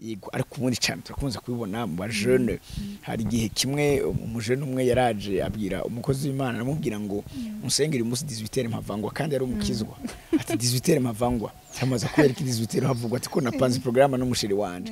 yego ariko ubundi cyane turakunze kubibona mu bajene hari igihe kimwe umujene umwe yaraje abwira umukozi w'imana aramubwira ngo musengere umunsi 18 mpavangwa kandi yari umukizwa ati 18 mpavangwa cyamaze kubera ko 18 havugwa ati ko napanze porogaramu n'umusheri wanje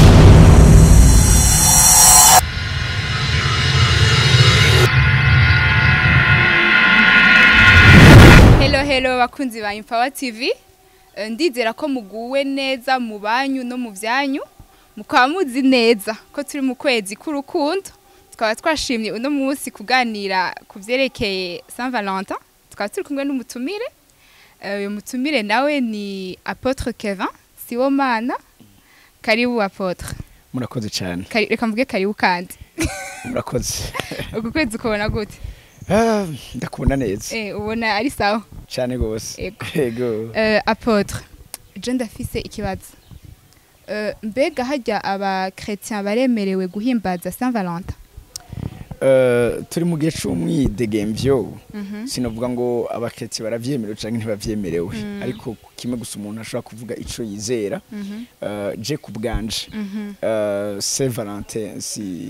Hello hello bakunzi ba Empower TV Eh, ndizera ko muguwe neza mu banyu no mu byanyu mukaba muzi neza ko turi mu kwezi k'urukundo tukaba twashimye uno munsi kuganira ku byerekeye Saint Valentin tukaba turi kumwe n'umutumire Eh, uyu mutumire nawe ni Apotre Kevin Siwomana karibu Apotre murakoze cyane Kari- reka mvuge karibu kandi murakoze uku kwezi ukabona gute Ah, ndakubona neza eh ubona ari sawa cyane gose Yego. yego Euh, apotre je ndafise ikibazo Euh, mbega hajya abakretien baremerewe guhimbaza saint valentin Eh, turi mu gihe c'umwidegemvyo sinavuga ngo abaketse baravyemerewe canke ntibavyemerewe ariko kimwe gusa umuntu ashobora kuvuga ico yizera Eh, je ku bwanje Eh, Saint Valentin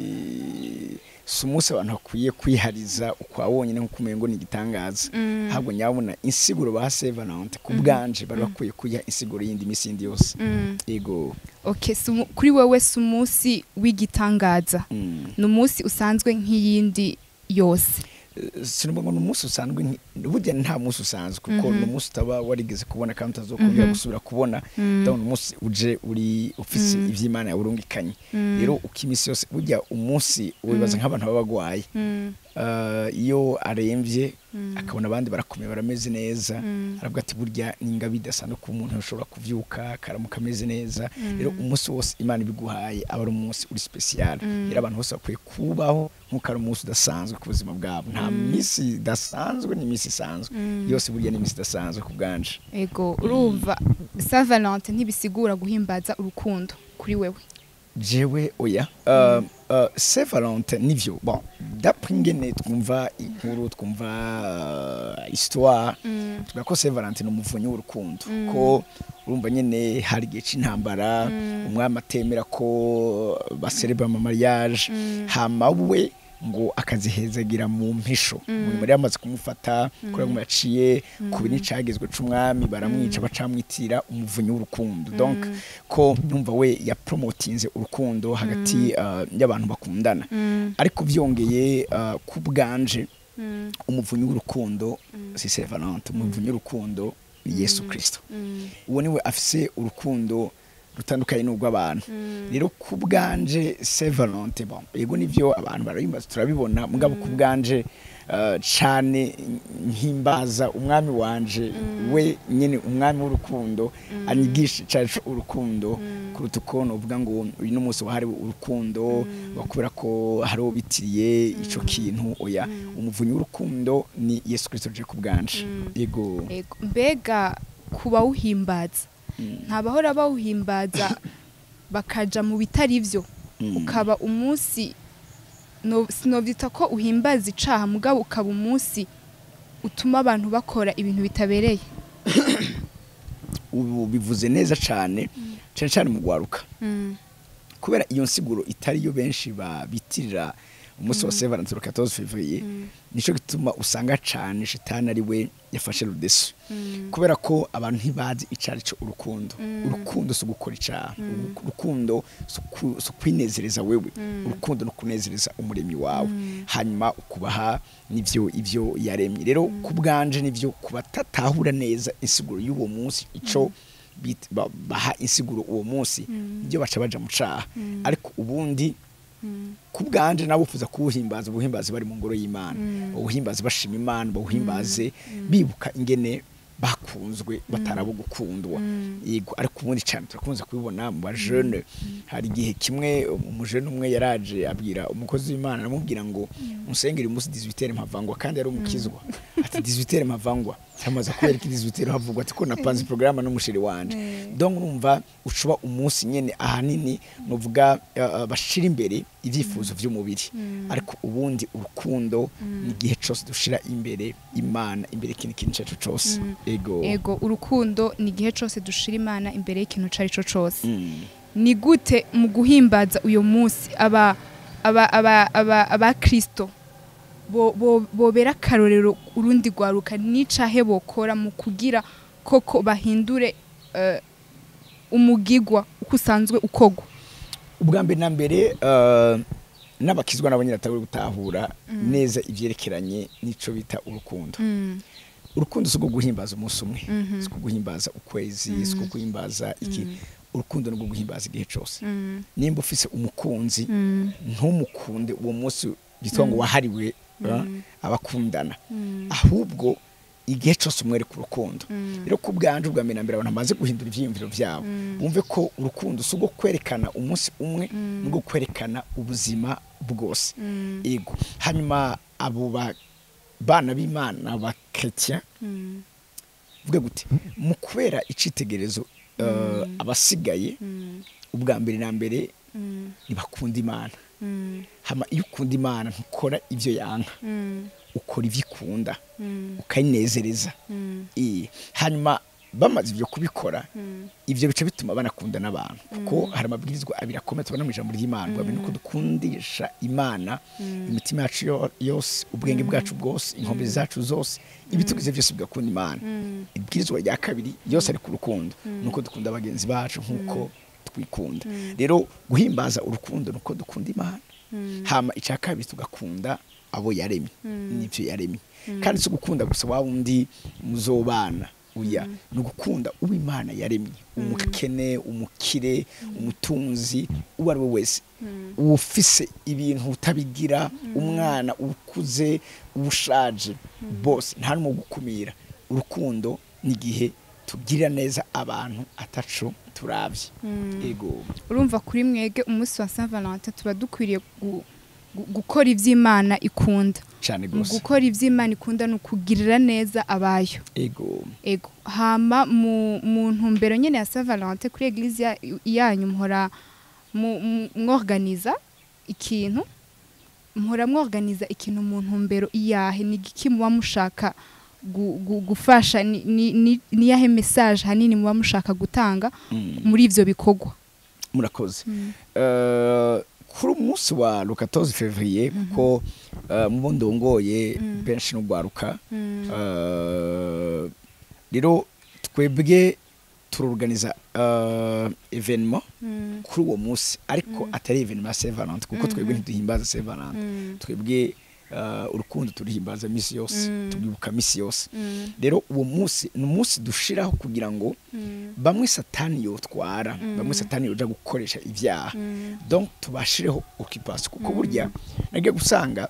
si si umunsi abantu bakwiye kwihariza ukwa wonyine nk'uko umengo ni igitangaza ahubwo nyabona insiguro ba Saint Valentin ku bwanje bari bakwiye kuyiha insiguro y'indi misi yindi yose yego okay si umu- kuri wewe si umunsi w'igitangaza mm. ni umunsi usanzwe nk'iyindi yose sinumva ngo ni umunsi usanzwe nki- burya nta munsi usanzwe kuko ni umunsi utaba warigeze kubona kandi utazokongera gusubira kubona ndabona umunsi uje uri ufise ivy'imana yaburungikanye rero uko iminsi yose burya umunsi wibaza nk'abantu baba bagwaye Eh, iyo aremvye akabona abandi barakomeye barameze neza aravuga ati burya ni ingabi idasanzwe kuba umuntu ashobora kuvyuka akaramuka ameze neza rero umunsi wose imana ibiguhaye aba ari umunsi uri special rero abantu bose bakwiye kubaho nk'uko ari umunsi udasanzwe ku buzima bwabo nta misi idasanzwe ni imisi isanzwe yose burya ni imisi idasanzwe ku bwanje ego urumva saint valentin ntibisigura guhimbaza urukundo kuri wewe jewe oya uh, uh, Saint Valentin nivyo bon d'après ingene twumva inkuru twumva uh, histoire tuvuga ko Saint Valentin ni umuvunyi w'urukundo ko urumva nyene hari igihe c'intambara umwami atemera ko baserebra mu mariage hama we ngo akazihezagira mu mpisho umuntu bari bamaze kumufata kubera ngo yaciye ku bintu cagezwe c'umwami baramwica bacamwitira umuvunyi w'urukundo donc ko numva we yapromotinze urukundo hagati uh, y'abantu bakundana ariko vyongeye uh, ku bwanje umuvunyi w'urukundo si Saint Valentin umuvunyi w'urukundo ni Yesu Kristo uwo niwe afise urukundo rutandukanye n'urw'abantu rero ku bwanje Saint Valentin bon yego nivyo abantu barabimbaza turabibona mugabo ku bwanje uh, cane nkimbaza umwami wanje we nyene umwami w'urukundo anyigisha cane co urukundo kuruta uko novuga ngo uyu ni umunsi wahariwe urukundo bakubera ko hari uwo bitiriye ico kintu oya umuvunyi w'urukundo ni Yesu Kristo je ku bwanje yego ego mbega kuba wuhimbaza ntabahora bawuhimbaza bakaja mu bitari byo ukaba umunsi no- sinovyita ko uhimbaza icaha mugabo ukaba umunsi utuma abantu bakora ibintu bitabereye ubu bivuze neza cane cane cane mu gwaruka kubera iyo nsiguro itari yo benshi babitirira umunsi wa Saint Valentin le 14 février nico gituma usanga cane shitani ari we yafashe rudeso kubera ko abantu ntibazi icari co urukundo urukundo si ugukora icaha urukundo si uku- si ukwinezereza wewe urukundo no kunezereza umuremyi wawe hanyuma ukubaha nivyo ivyo yaremye rero ku bwanje nivyo kubatatahura neza insiguro y'uwo munsi ico bit- ba- baha insiguro uwo munsi ibyo baca baja mu caha ariko ubundi ku bwanje nabo ufuza kuwuhimbaza ubuhimbazi bari mu ngoro y'imana ubuhimbazi bashima imana bawuhimbaze bibuka ingene bakunzwe batarabo gukundwa yego ariko ubundi cyane turakunze kubibona mu bajene hari igihe kimwe umujene umwe yaraje abwira umukozi w'imana aramubwira ngo musengere umunsi 18 mpavangwa kandi yari umukizwa ati 18 mpavangwa cyamaze kubera ko 18 havugwa ati ko napanze porogaramu n'umusheri wanje donc urumva ucuba umunsi nyene ahanini nuvuga uh, bashira imbere ivyifuzo vy'umubiri ariko ubundi urukundo ni igihe cose dushira imbere imana imbere ikintu kintu cacu cose ego ego urukundo ni igihe cose dushira imana imbere y'ikintu cari co cose Mm. ni gute mu guhimbaza uyo munsi aba aba aba aba abakristo bo- bo- bobera akarorero urundi rwaruka n'icahe bokora mu kugira koko bahindure eh, umugigwa uko usanzwe ukogwa ubwa mbere na mbere eh, n'abakizwa nabo nyine batabura gutahura neza ibyerekeranye n'ico bita urukundo urukundo si ubwo guhimbaza umunsi umwe Mhm. si ubwo guhimbaza ukwezi si ubwo guhimbaza iki urukundo ni ubwo guhimbaza igihe cyose nimba ufise umukunzi ntumukunde uwo munsi bitwa ngo wahariwe uh, abakundana ahubwo igihe cyose umwereka urukundo rero ku bwanje ubwa mbere na mbere abantu bamaze guhindura ibyiyumviro byabo bumve ko urukundo si ubwo kwerekana umunsi umwe ni ubwo kwerekana ubuzima bwose yego hanyuma abo ba- bana b'imana ba chrétien vuga gute mu kubera icitegerezo uh, abasigaye ubwa mbere na mbere ntibakunda imana hama iyo ukunda imana ntukora ibyo yanka ukora ibyo ikunda ukayinezereza Eh, hanyuma bamaze ibyo kubikora ibyo bice bituma banakunda n'abantu kuko hari amabwirizwa abiri akomeye tubona mu ijambo ry'imana ubwa mbere ni uko dukundisha imana imitima yacu yo- yose ubwenge bwacu bwose inkombe zacu zose ibitugize byose bigakunda imana ibwirizwa rya kabiri yose ari ku rukundo ni uko dukunda bagenzi bacu nk'uko twikunda rero guhimbaza urukundo ni uko dukunda imana hama icya kabiri tugakunda abo yaremye n'ibyo yaremye kandi si ugukunda gusa wa wundi muzobana uya ni ugukunda uwo imana yaremye umukene umukire umutunzi uwo ari we wese ufise ibintu utabigira umwana ukuze ushaje bose nta n'umwe gukumira urukundo ni igihe tugirira neza abantu ataco turabye ego urumva kuri mwege umunsi wa Saint Valentin tuba dukwiriye gu- gu- gukora ivy'Imana ikunda cyane mu rwose gukora ivy'Imana ikunda ni ukugirira neza abayo ego ego hama mu mu ntumbero nyene ya Saint Valentin kuri eglise ya- yanyu muhora mu- mu- mworganiza ikintu muhora mworganiza ikintu mu ntumbero iyahe ni igiki muba mushaka gu- gu- gufasha ni- ni ni- ni yahe message hanini muba mushaka gutanga Mm. muri ivyo bikorwa murakoze Eh, kuri umunsi wa le 14 février kuko eh, mu bo ndongoye benshi n'ugwaruka Eh, rero twebwe turorganiza uh, evenement kuri uwo munsi ariko atari evenement ya Saint Valentin kuko twebwe ntiduhimbaza Saint Valentin twebwe uh, urukundo turihimbaza misi yose tubwibuka misi yose rero uwo munsi ni umunsi dushiraho kugira ngo bamwe satani yotwara bamwe satani yoja gukoresha ivyaha donc tubashireho occupation kuko burya nagiye gusanga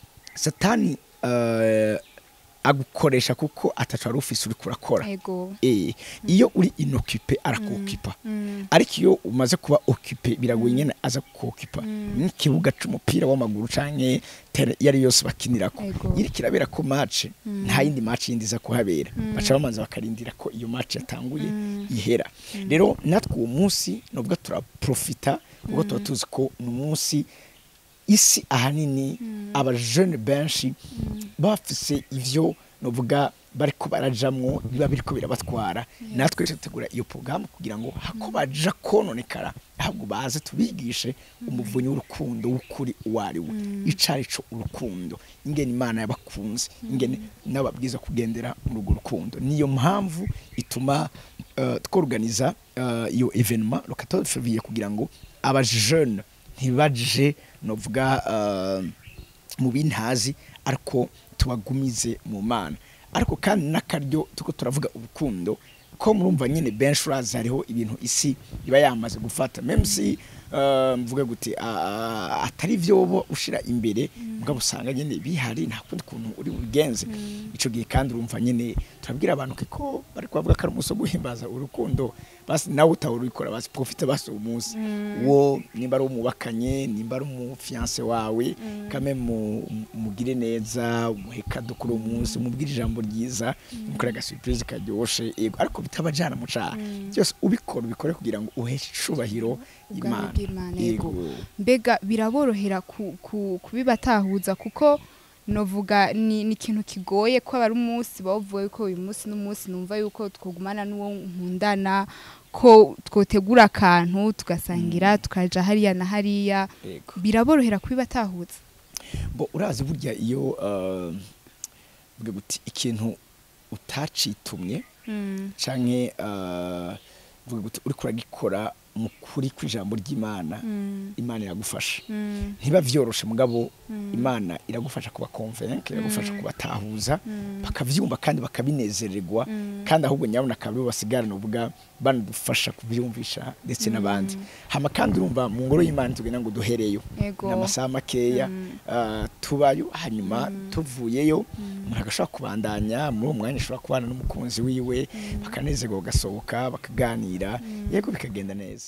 satani uh, agukoresha kuko atacu wari ufise uriko urakora ego Eh, iyo uri inokipe arakukipa ariko iyo umaze kuba okipe biragoye nyene aza kukipa n'ikibuga c'umupira w'amaguru canke tere iyo ari yose bakinirako Ego. iri kirabera ko match nta yindi match yindi iza kuhabera baca bamanza bakarindira ko iyo match yatanguye ihera rero natwe uwo munsi novuga turaprofita kuko tuba tuzi ko ni umunsi isi ahanini abajene benshi bafise ivyo novuga bariko barajamwo biba biriko birabatwara natwe tutegura iyo porogaramu kugira ngo hako baja kononekara ahubwo baze tubigishe umuvunyi w'urukundo w'ukuri uwo ari we ico ari co urukundo ingene imana yabakunze ingene n'ababwiza kugendera muri urwo rukundo niyo mpamvu ituma uh, tworganiza uh, iyo evenement le 14 février kugira ngo abajene ntibaje novuga uh, mu bintazi ariko tubagumize mu mana ariko kandi n'akaryo tuko turavuga urukundo ko murumva nyine benshi urazi hariho ibintu isi iba yamaze gufata meme si uh, mvuge gute uh, atari vyobo ushira imbere mugabo usanga nyine bihari nta kundi kuntu uri bubigenze ico gihe kandi urumva nyine turabwira abantu ko bari kubavuga ko ari umunsi wo guhimbaza urukundo basi nawe utahora urikora basi profite basi uwo munsi wo nimba ari umubakanye nimba ari umufiance wawe kame mu- mugire neza umuhe kado kuri uwo munsi umubwire ijambo ryiza mukore agasurprise karyoshe yego ariko bitabajana mu caha byose ubikora ubikore kugira ngo uheshe icubahiro Ubwami imana bw'Imana, yego. yego mbega biraborohera ku- ku- kubibatahuza kuko novuga ni ni ikintu kigoye ko aba ari umunsi bawuvuga yuko uyu munsi n'umunsi numva yuko twogumana n'uwo nkundana ko twotegura akantu tugasangira tukaja hariya na hariya yego biraborohera kubibatahutsa bo urazi burya iyo uh, vuga guti ikintu utacitumye canke uh, vuga guti uriko uragikora mu kuri kw'ijambo ry'imana imana iragufasha ntiba vyoroshe mugabo imana iragufasha kuba convaincre iragufasha kubatahuza bakavyumva kandi bakabinezererwa kandi ahubwo nyabona akaba basigarana uvuga banadufasha kubyumvisha ndetse n'abandi hama kandi urumva mu ngoro y'imana tugenda ngo duhereyo Yego. ni amasaha makeya ah, tubayo hanyuma tuvuyeyo umuntu agashobora kubandanya muri uwo mwanya ashobora kubana n'umukunzi wiwe bakanezerwa bagasohoka bakaganira yego bikagenda neza